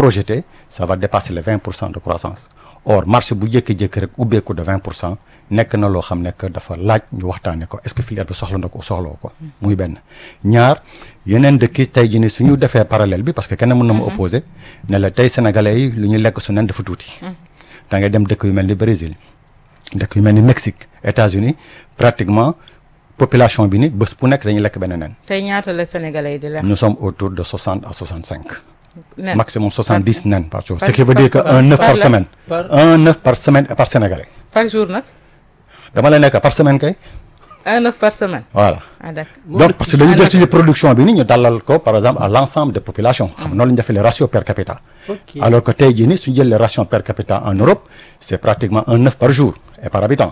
projeté ça va dépasser les 20 pour cent de croissance or marché bu jékki-jékki rek ubbeeku de 20 pour cent nekk na loo xam ne que dafa laaj ñu waxtaanee ko est-ce que filière bi soxla na ko soxloo ko. muy benn ñaar yeneen dëkk yi tey jii nii su ñu defee parallèle bi parce que kenn mën na ma opposé ne la tey sénégalais yi lu ñu lekk su nen dafa tuuti. da ngay dem dëkk yu mel ni Brésil dëkk yu mel ni Mexique États-Unis pratiquement population bi ni bés bu nekk dañuy lekk benn nen. tey ñaata la sénégalais yi di lekk. nous sommes autour de 60 à 65. nen maximum 70 nen par jour. par- ce qui veut dire que par- un œuf par par la- semaine. par- un œuf par semaine et par sénégalais. par jour nag dama la nekk par semaine kay. un œuf par semaine. voilà. ah d'accord. donc parce que dañu jël suñu production bi ni ñu dalal ko par exemple à l'ensemble des populations. xam nga noonu la ñu defee les ratios per capita. Ok. alors que tey jii nii suñu jël les ratios per capita en Europe c'est pratiquement un œuf par jour et par habitant.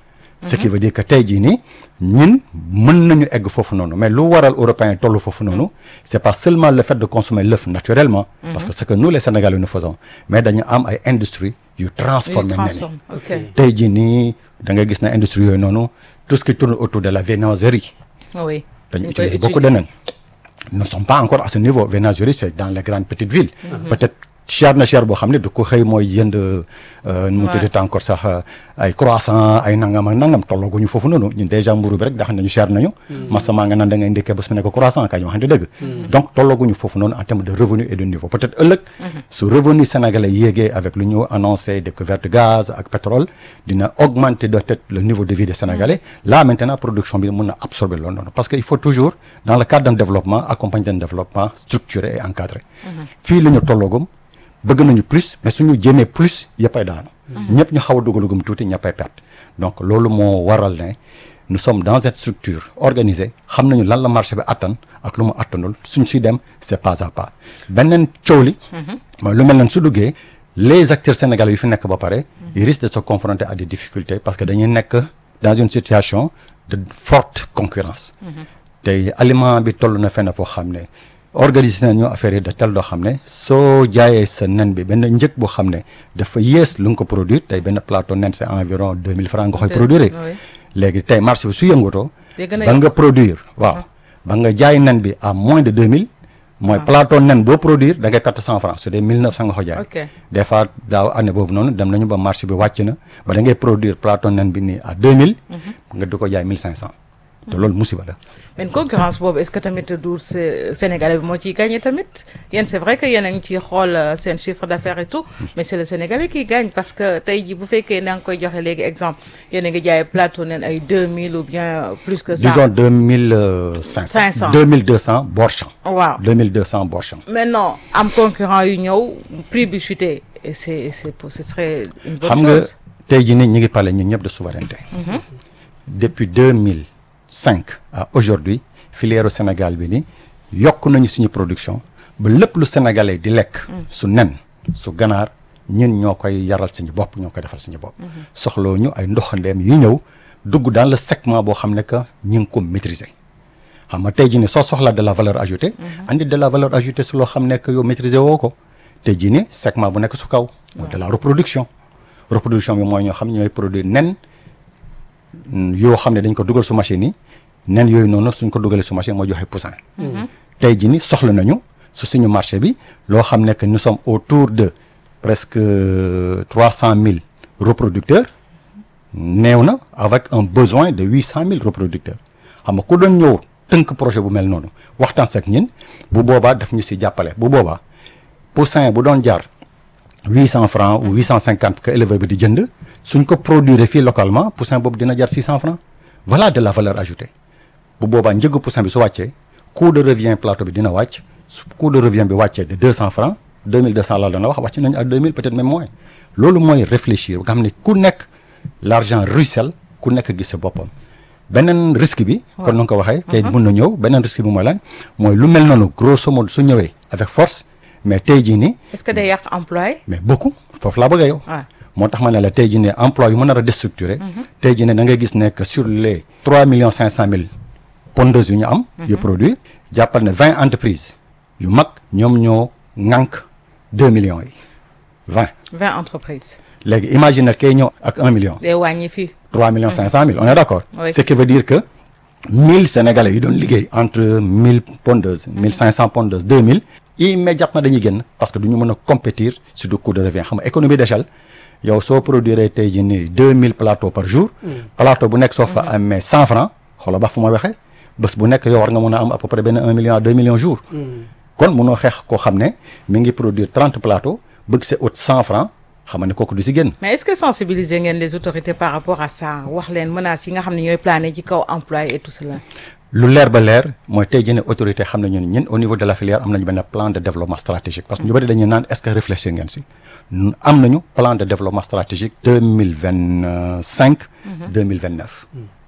ce qui veut dire que tey jii nii ñun mën nañu egg foofu noonu mais lu waral européens yi tollu foofu noonu c'est pas seulement le fait de consommer l'œuf naturellement. parce que c'est que nous les Sénégalais nous faisons mais dañu am ay industries yu transformer nen yi. transforme ok tey jii nii da ngay gis na industrie yooyu noonu tout ce qui tourne autour de la viennoiserie. oui. dañu dañ koy utiliser beaucoup de utiliser. nen nous ne sommes pas encore à ce niveau viennoiserie c'est dans les grandes petites villes peut-être cher na cher boo xam ne du ko xëy mooy jënd nu mu Ouais. tuddati encore sax euh, ay croissant ay nangam ak nangam tollooguñu foofu noonu ñun déjà mburu bi rek da xam nañu cher nañu masamaa nga naan da ngay ndékkee bés mu nekk croissant kañ waxante dëgg donc tollooguñu foofu noonu en termes de revenu et de niveau peut-être ëllëg su revenu sénégalais yéegee avec lu ñu annoncé découverte gaz ak pétrole dina augmenter de peut-être le niveau de vie des sénégalais là maintenant production bi mën na absorber loolu noonu parce que il faut toujours dans le cadre d'un développement accompagner d'un développement structuré et encadré fii la ñu tolloogum bëgg nañu plus mais suñu jéemee plus yëppay daanu ñëpp ñu xaw a dugalugum tuuti ñëppay perte donc loolu moo waral ne nous sommes dans cette structure organisée xam nañu lan la marché bi attan ak lu mu attanul suñ siy dem c'est pas à pas beneen coow li mooy lu mel noonu su duggee les acteurs sénégalais yu fi nekk ba pare ils risquent de se confronter à des difficultés parce que dañuy nekk dans une situation de forte concurrence tey aliment bi toll na fenn foo xam ne organiser nañu affaire yi de tel doo xam ne soo jaayee sa nen bi benn njëg boo xam ne dafa yées lu nga ko produire tey benn plateau nen c'est environ 2000 francs nga koy Deux- produire oui. léegi tey marché bi su yëngatoo Day gën a ba nga yokk. produire waaw ba nga jaay nen bi à moins de 2000 mooy plateau nen boo produire da ngay perte 100 francs su dee 1900 nga ko jaay Ok. des fois daaw année boobu noonu dem nañu ba marché bi wàcc na ba da ngay produire plateau nen bi nii à 2000 nga di ko jaay 1500 te loolu musiba la mais concurrence boobu est-ce que tamit du Sé- Sénégalais bi moo ciy gagné tamit yéen c'est vrai que yéen a ngi ciy xool euh, seen chiffre d'affaires et tout mais c'est le Sénégalais qui gagne parce que tey jii bu fekkee na nga koy joxe léegi exemple yéen a ngi jaay plateau nen ay 2000 ou bien plus que ça. disons 2500 500. 2200 borchamp waaw 2200 borchamp maintenant am concurrent yu ñëw prix bi chuté et c'est c'est pour- ce serait une bonne xam nga chose. tey jii nii ñu ngi parler ñun ñëpp de souveraineté depuis 2005 à aujourd'hui filière au Sénégal bi ni yokk nañu suñu production ba lépp lu sénégalais di lekk su nen su ganaar ñun ñoo koy yaral suñu bopp ñoo koy defal suñu bopp soxloo ñu ay ndoxandeem yu ñëw dugg dans le segment boo xam ne que ñu ngi ko maîtriser xam nga tey jii nii soo soxlaa de la valeur ajoutée andi de la valeur ajoutée su loo xam ne que yow maîtriser woo ko tey jii nii segment bu nekk su kaw mooy de la reproduction reproduction bi mooy ñoo xam ne ñooy produire nen mm, yoo xam ne dañ ko dugal su machine yi nen yooyu noonu suñ ko dugalee su machine moo joxe poussin tey jii ni soxla nañu su suñu marché bi loo xam ne que nous sommes autour de presque trois cent mille reproducteurs néew na avec un besoin de huit cent mille reproducteurs xam nga ku doon ñëw tënk projet bu mel noonu waxtaan ak ñin bu boobaa daf ñu si jàppale bu boobaa poussin bu doon jaar huit cent francs ou huit cent cinquante que éleveur bi di jënd suñ ko produire fii localement poussin boobu dina jar six cent francs voilà de la valeur ajoutée bu boobaa njëgu poussin bi su wàccee coût de revient plateau bi dina wàcc su coût de revient bi wàccee de deux cent francs deux mille deux cent laa doon wax wàcc nañu à deux mille peut-être même moins loolu mooy réfléchir nga xam ne ku nekk l'argent ruisselle ku nekk gis sa boppam beneen risque bi kon na nga ko waxee kay mun na ñëw beneen risque bi mooy lan mooy lu mel noonu grosso modo su ñëwee avec force mais tey jii nii est-ce que day yàq employé mais beaucoup foofu laa bëgg a yow Ouais. moo tax ma ne la tey jii ne emploi yu mën a déstructuré tey jii ne da ngay gis ne que sur les trois millions cinq cent mille pondeuses yu ñu am yu produit jàppal ne vingt entreprises yu mag ñoom ñoo ŋànk deux millions yi vingt 20 entreprises léegi imagine kay ñëw ak un million day wàññi fii trois millions cinq cent mille on est d'accord Oui. ce qui veut dire que mille sénégalais yu doon liggéey entre mille pondeuses mille cinq cent pondeuses deux mille immédiatement dañuy génn parce que du ñu mën a compétir sur le coût de revient xam nga économie d'échelle yow soo produire tey jii nii deux mille plateaux par jour plateau bu nekk soo fa amee cent francs xoolal ba fu ma waxee bés bu nekk yow war nga mën a am à peu près benn un million deux millions jour kon munoo xeex koo xam ne mi ngi produire trente plateaux bëgg sa haute cent francs xam nga ne kooku du si génn mais est-ce que sensibiliser ngeen les autorités par rapport à ça wax leen menaces yi nga xam ne ñooy plané ci kaw emploi et tout cela lu leer ba leer mooy tey jii ne autorité xam nañu ne ñun au niveau de la filière am nañu benn plan de développement stratégique parce que ñu bëri dañuy naan est-ce que réfléchir ngeen si am nañu plan de développement stratégique deux mille vingt cinq deux mille vingt neuf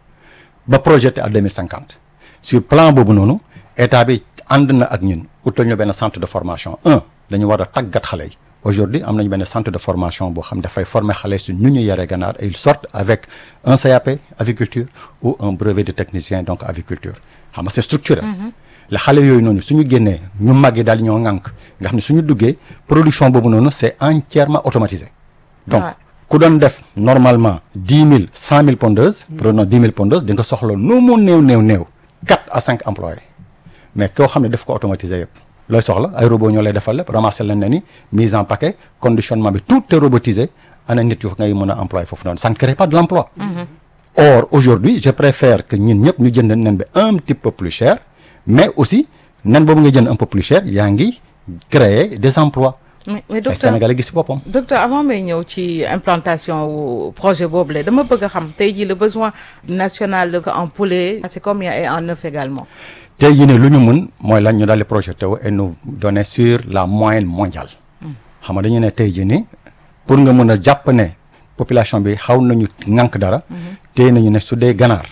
ba projeté à deux mille cinquante sur plan boobu noonu état bi ànd na ak ñun utal ñu benn centre de formation un dañu war a tàggat xale yi aujourd'hui am nañu benn centre de formation boo xam dafay former xale su ñu ñu yaree ganaar et ils sortent avec un CAP aviculture ou un brevet de technicien donc aviculture xam nga c'est structuré la xale yooyu noonu suñu génnee ñu màggi daal ñoo ŋànk nga xam ne suñu duggee production boobu noonu c'est entièrement automatisé donc ku doon def normalement dix mille cent mille pondeuses prenons dix mille pondeuses di nga soxla nu mu néew néew néew quatre à cinq employés mais koo xam ne daf ko automatisé yëpp looy soxla ay robot ñoo lay defal lépp ramasser leen ne ni mise en paquet conditionnement bi tout est robotisé ana nit yu ngay mën a employé foofu noonu ça ne crée pas de l'emploi or aujourd'hui je préfère que ñun ñëpp ñu jënd nen bi un petit peu plus cher mais aussi nen boobu nga jënd un peu plus cher yaa ngi créer des emplois mais mais ay docteur Sénégalais gis ci boppam docteur avant may ñëw ci implantation wu projet boobu la dama bëgg a xam tey jii le besoin national en poulet c'est combien et en œuf également tey jii ne lu ñu mun mooy lan ñu daal di projeté wu et nous donner sur la moyenne mondiale xam nga dañu ne tey jii ni pour nga mën a jàpp ne population bi xaw nañu ŋànk dara tey nañu ne su dee ganaar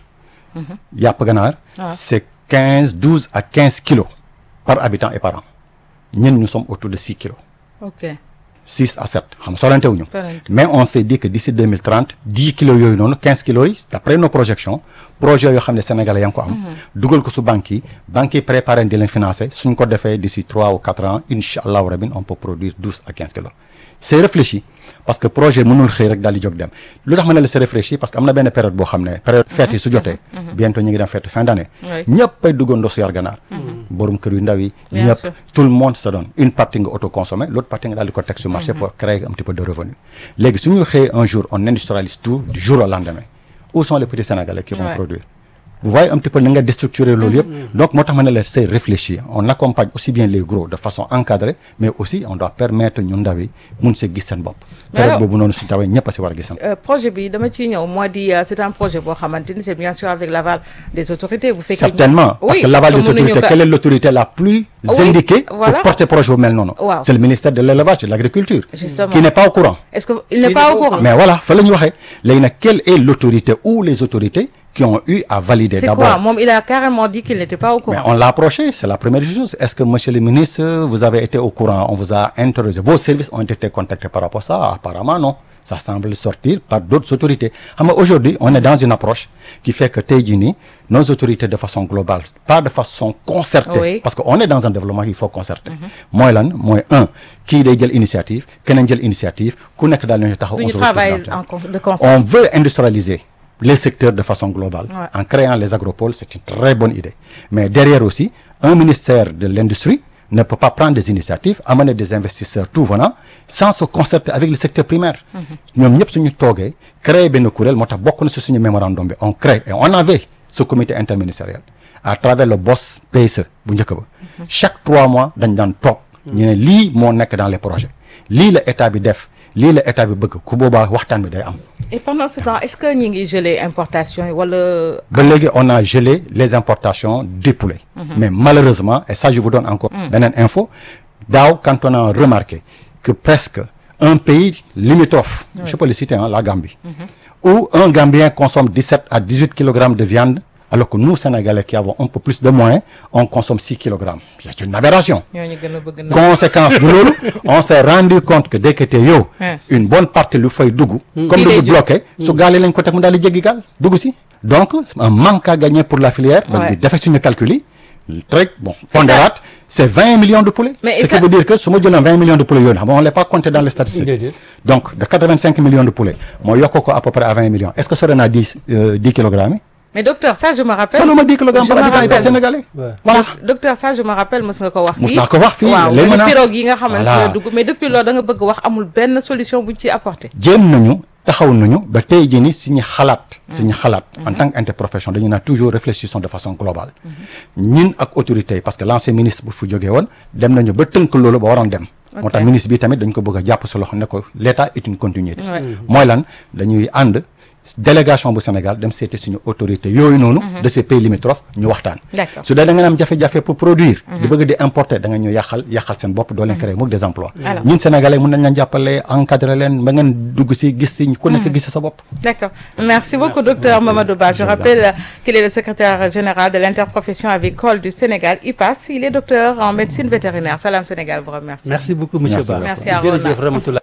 yàpp ganaar waaw. c'est quinze douze à quinze kilos par habitant et par an ñun nous sommes autour de six kilos ok six à sept xam nga sorante wuñu Sorante. mais on s'est dit que d'ici deux mille trente dix kilos yooyu noonu quinze kilos yi d'après nos projections projet yoo xam ne Sénégalais yaa ngi ko am. dugal ko su banques yi banques yi préparé di leen financer suñ ko defee d'ici trois ou quatre ans incha allahu rabin on peut produire douze à quinze kilos. c'est réfléchi parce que projet mënul xëy rek daal di jóg dem lu tax ma ne la c'est réfléchi parce que am na benn période boo xam ne période fête yi su jotee. bientôt ñu ngi dem fête fin d'année. Oui. ñëpp ay duggandoo su yar ganaar. borom kër yu ndaw yi. Bien ñëpp sûr. tout le monde se donne une partie nga autoconsommé l'autre partie nga daal di ko teg sur marché pour créer un petit peu de revenu léegi su ñu xëyee un jour on industrialise tout du jour au lendemain où sont les petits sénégalais qui vont Ouais. produire vous voyez un petit peu ni nga déstructurer loolu yëpp donc moo tax ma ne la c'est réfléchi on accompagne aussi bien les gros de façon encadrée mais aussi on doit permettre ñu ndaw yi mun see gis seen bopp Mais période alors- boobu noonu su tawee ñëpp a si war a gis seen Euh, projet bi dama ciy ñëw moo di euh, c'est un projet boo xamante ni c'est bien sûr avec l'aval des autorités bu fekkee certainement parce Oui, que l'aval des mënuñu autorités ko- quelle est l'autorité la plus Oui, indiquée voilà. pour porter projet bu mel noonu Waaw. c'est le ministère de l'élevage et de l'agriculture Justement. qui n'est pas au courant est-ce que il n'est pas au courant mais voilà fa la ñu waxee léegi nag quelle est l'autorité ou les autorités qui ont eu à valider c'est d'abord quoi moom il a carrément dit qu'il n'était pas au mais courant on l'a approché c'est la première chose est-ce que monsieur le ministre vous avez été au courant on vous a interrogé vos services ont été contactés par rapport à ça apparemment non ça semble sortir par d'autres autorités xam nga aujourd'hui on est dans une approche qui fait que tey jii nii nos autorités de façon globale pas de façon concertée Oui. parce que on est dans un développement il faut concerter mooy lan mooy un kii day jël initiative keneen jël initiative ku nekk daal nañu taxaw duñu on se retrouve travailler dans- en con- de concert on veut industrialiser les secteurs de façon globale Ouais. en créant les agropoles c'est une très bonne idée mais derrière aussi un ministère de l'industrie ne peut pas prendre des initiatives amener des investisseurs tout venant sans se concerter avec le secteur primaire ñoom ñëpp suñu toogee créer benn kuréel moo tax bokk na si suñu mémorandum bi on crée et on avait ce comité interministériel à travers le boss PSE bu njëkk ba chaque trois mois dañ daan toog ñu ne lii moo nekk dans les projets lii la état bi def lii la état bi bëgg ku boobaa waxtaan bi day am et pendant ce temps est-ce que ñi ngi gelé importation yi wala ba léegi on a gelé les importations des poulets mais malheureusement et ça je vous donne encore beneen info daaw quand on a remarqué que presque un pays limitrophe je peux le citer hein, la Gambie où un Gambien consomme 17 à 18 kilogrammes de viande alors que nous Sénégalais qui avons un peu plus de moyens on consomme 6 kilogrammes c'est une aberration ñooñu gën a bëgg na conséquence de loolu on s'est rendu compte que dès que te yow Hein. une bonne partie lu fay dugg comme Fii lay dugg jóg. bloqué su gaale lañ ko teg mu daal di jéggi gaal dugg si donc un manque à gagner pour la filière donc Ouais. ñu defee suñu calcul yi très bon pondérate c'est 20 millions de poulets Mais ce ça- qui veut dire que su ma jëloon 20 millions de poulets yooyu xam nga on l'a pas compté dans les statistiques Déedéet. donc de 85 millions de poulets moo yokk ko à peu près à 20 millions est-ce que sore naa 10 euh, 10 kilogrammes yi mais docteur ça je me rappelle solo ma 10 kilogrammes je par me habitant rappelle. sénégalais Ouais. voilà docteur ça je me rappelle mës nga ko wax fii Mës naa ko wax fii, waaw les les menaces. pirogues yi nga xamante Voilà. ne dugg mais depuis loolu da nga bëgg wax amul benn solution buñ ci apporté jéem nañu taxaw nañu ba tey jii ni suñu xalaat suñu xalaat en tant que interprofession dañu naan toujours réfléchissons de façon globale ñun ak autorités yi parce que l'ancien ministre bu fu jógee woon dem nañu ba tënk loolu ba waroon dem moo tax Ok. ministre bi tamit dañ ko bëgg a jàpp sa loxo ne ko l'état est une continuité Ouais. mooy lan dañuy ànd délégation bu Sénégal dem seeti suñu autorité yooyu noonu de ces pays limitrophes ñu waxtaan D'accord. su dee da nga am jafe-jafe pour produire di bëgg di importer da nga ñu yàqal yàqal seen bopp doo leen créer mukk des emplois Alors. ñun sénégalais mun nañ leen jàppale encadrer leen ba ngeen dugg si gis si ku nekk gis sa bopp D'accord. Merci beaucoup, docteur Mamadou Ba. Je Je vous en rappelle euh, qu'il est le secrétaire général de l'interprofession avicole du Sénégal, IPAS. Il est docteur en médecine vétérinaire. Salam Sénégal vous remercie. merci beaucoup monsieur Merci Ba beaucoup. Merci à Rona. jërëjëf Ramatoulaye